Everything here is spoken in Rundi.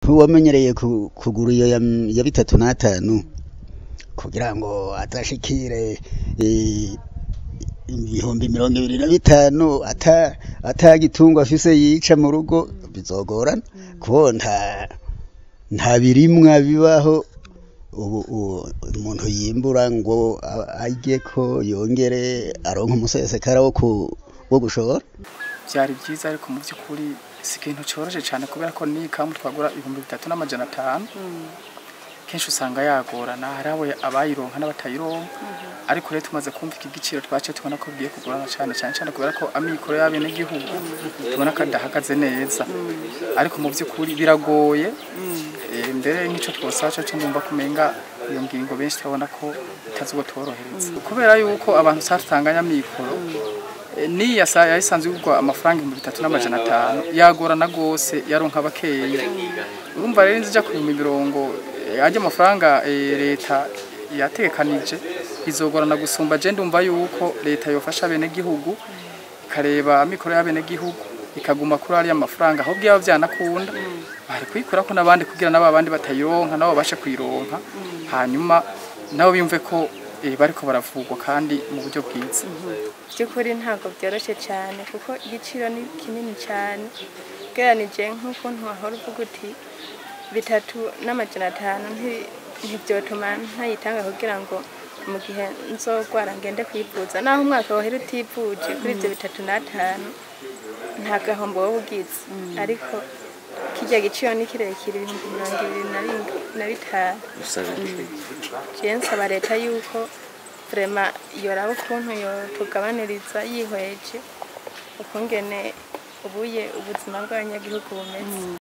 wamenyereye ku- kugura iyo ya, ya bitatu n'atanu kugira ngo atashikire eh, ibihumbi mirongo ibiri na bitanu ata atagitungwa afise yica mu rugo bizogorana kuko nta nta birimwa bibaho ubu ubu umuntu yimbura ngo a- arye ko yongere aronke umusesekara wo ku wo gushora byari byiza ariko mu by'ukuri si ikintu cyoroshye cyane kubera ko ni ikamu twagura ibihumbi bitatu n'amajana atanu kenshi usanga yagorana hari abo abayironka n'abatayironka ariko rero tumaze kumva iki giciro twaciye tubona ko bigiye kugorana cyane cyane cyane kubera ko amikoro y'abenegihugu tubona ko adahagaze neza ariko mu by'ukuri biragoye Eh, mbere nk'icyo twosaba cyo cyo ndumva kumenga iyo ngingo benshi turabona ko itazobotorohereza kubera yuko abantu satanganya amikoro Eh, niya sa yayisanzwe yugwa amafaranga ibihumbi bitatu n'amajana atanu yagorana gose yaronka bakeyi urumva rero inzija ku bihumbi mirongo eh, ajya amafaranga eh, leta yatekanije bizogorana gusumba je ndumva yuko leta yofasha bene gihugu ikareba amikoro y'abene gihugu ikaguma kuri ariya mafaranga ahubwo yaba byanakunda bari kuyikora ko n'abandi kugira nabo abandi batayironka nabo babashe kuyironka hanyuma nabo bimve ko eh, bariko baravugwa kandi mu buryo bwiza by'ukuri ntabwo byoroshye cyane kuko igiciro ni kinini cyane ugereranije nk'ukuntu wahora uvuga uti bitatu n'amajana atanu nti- ntibyotuma ntayitanga kugira ngo mu gihe nzogwara ngende kwivuza naho umwaka wahera utivuje kuri ibyo bitatu n'atanu nta gahombo wowe ugize ariko kijya giciro ni kirekire ibihumbi mirongo ibiri na rimwe na bitanu jewe nsaba leta yuko vrema yoraba ukuntu yotugabaniriza yihweje ukungene ubuye ubuzima bw'abanyagihugu bumeze